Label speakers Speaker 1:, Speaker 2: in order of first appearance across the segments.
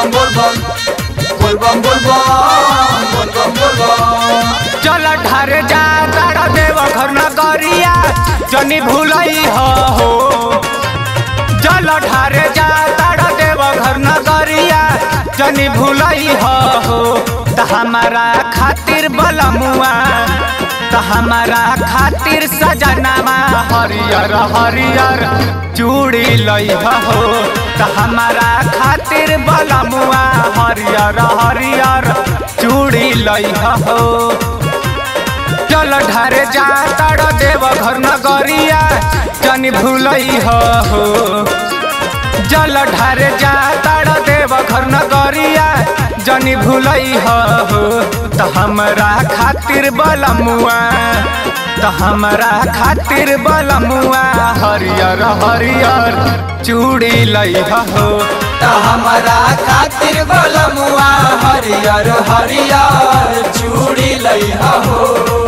Speaker 1: bom bol bom bol bom bol bom bol bom bol bom
Speaker 2: चल ढार जा तारा देव घर नगरिया जनी भूलई हो हो चल ढार जा तारा देव घर नगरिया जनी भूलई हो हो त हमारा खातिर बलमुआ त हमारा खातिर सजनामा हरियर हरियर चूड़ी लई हो त हमारा खातिर बलमुआ हरियर हरियर चूड़ी लई हो चल ढारे जा तार देव घर नगरिया जनी भूलई हो जल ढारे जा तार देव घर नगरिया जनी भूलई हो त हमरा खातिर बलमुआ त हमरा खातिर बलमुआ हरियर हरियर चूड़ी लई हो
Speaker 1: त हमारा खातिर बलमुआ हरियर हरियर चूड़ी लइहा हो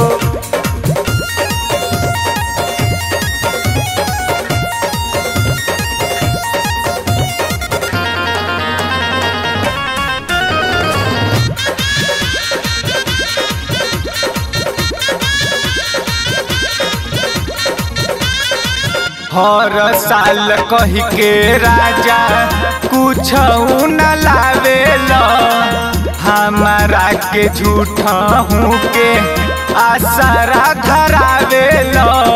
Speaker 2: हर साल कही के राजा कुछ न लावेल हमारा के झूठा हूँ के आसरा धरावेल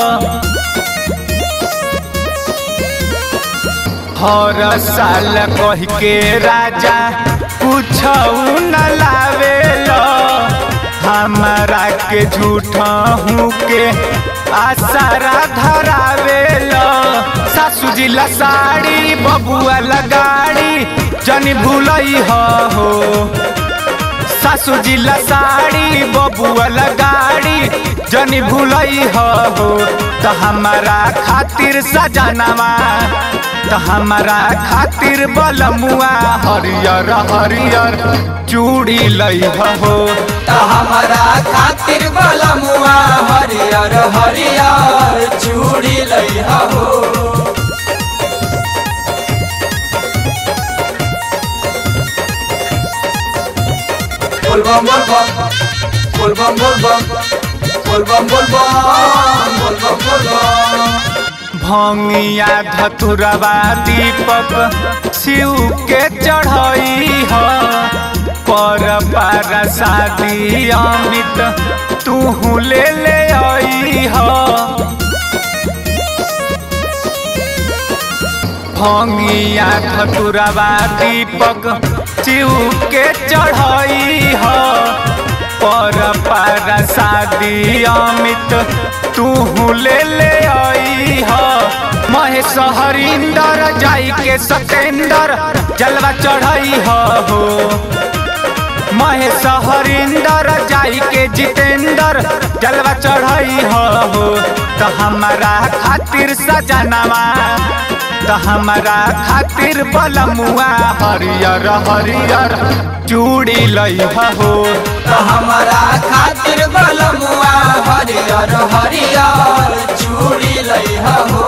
Speaker 2: हर साल कही के राजा कुछ न लावेल हमारा के झूठा हूँ के आसरा धरावेल सासू जी ला साड़ी बबुआ लगाड़ी जनी भूलई हो सासू जी ला साड़ी बबुआ लगाड़ी जनी भूलई हो त हमारा खातिर सजनवा त हमारा खातिर बलमुआ हरियर हरियर चूड़ी लई हो
Speaker 1: त हमारा खातिर बलमुआ हरियर हरियर चूड़ी लइहा हो बोल बम बोल बम बोल बम बोल बम बोल बम बोल बम बोल बम बोल बम
Speaker 2: भंगिया धतुरवा दीपक शिव के चढ़ई ह पर पार शादी अमित तू ले ले आई ह भंगिया धतुरवा दीपक शिव के चढ़ई ह पर पार शादी अमित तू ले ले आई ह महेश हरिंदर जाई के सतेंदर जलवा चढ़ई हो महेश हरिंदर जाई के जितेंदर जलवा चढ़ई हो तो हमारा खातिर सजनवा तो हमारा खातिर बलमुआ हरियर हरियर चूड़ी लई हो
Speaker 1: त हमारा खातिर बलमुआ हरियर हरियर चूड़ी लइहा हो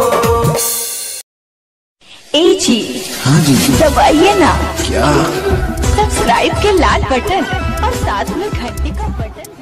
Speaker 3: ए जी
Speaker 4: हाँ जी
Speaker 3: दबाइए ना
Speaker 4: क्या
Speaker 3: सब्सक्राइब के लाल बटन और साथ में घंटी का बटन